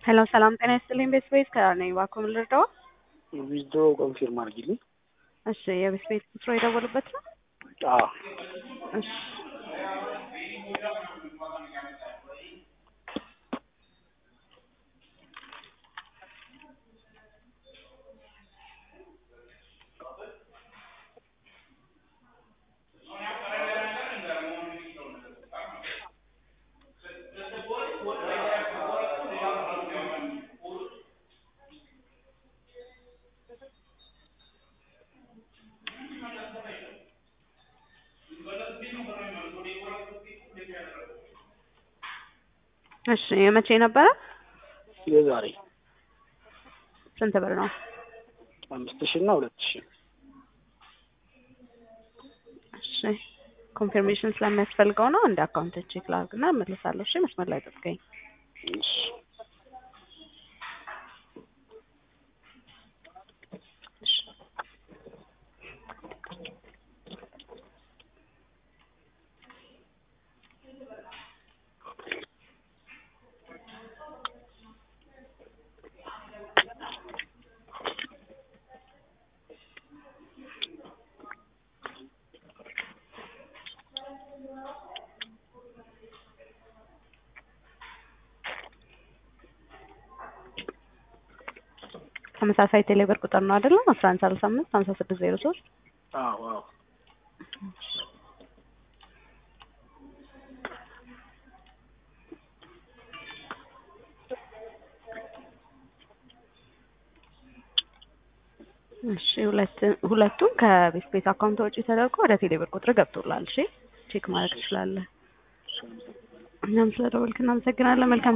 ሄሎ ሰላም ጤና ይስጥልኝ። ቤት ቤት ከነኝ እባክዎ ምን ልርዳዎ? ዊዝድሮ ኮንፊርም አድርጊልኝ። እሺ የቤት ቤት ቁጥሮ የደወሉበት ነው? አዎ እሺ እሺ የመቼ ነበረ? የዛሬ ስንት ብር ነው? አምስት ሺህ እና ሁለት ሺህ እሺ ኮንፊርሜሽን ስለሚያስፈልገው ነው። እንደ አካውንት ቼክ ላድርግና እመልሳለሁ። እሺ መስመር ላይ ጠብቀኝ። እሺ ተመሳሳይ ቴሌብር ቁጥር ነው አይደለም? አስራ አንድ ሰላሳ አምስት ሀምሳ ስድስት ዜሮ ሶስት አዎ አዎ እሺ ሁለት ሁለቱም ከቤት ቤት አካውንት ወጪ ተደርጎ ወደ ቴሌብር ቁጥር ገብቶላል። እሺ ቼክ ማድረግ ትችላለህ። እኛም ስለደወልክ እናመሰግናለን። መልካም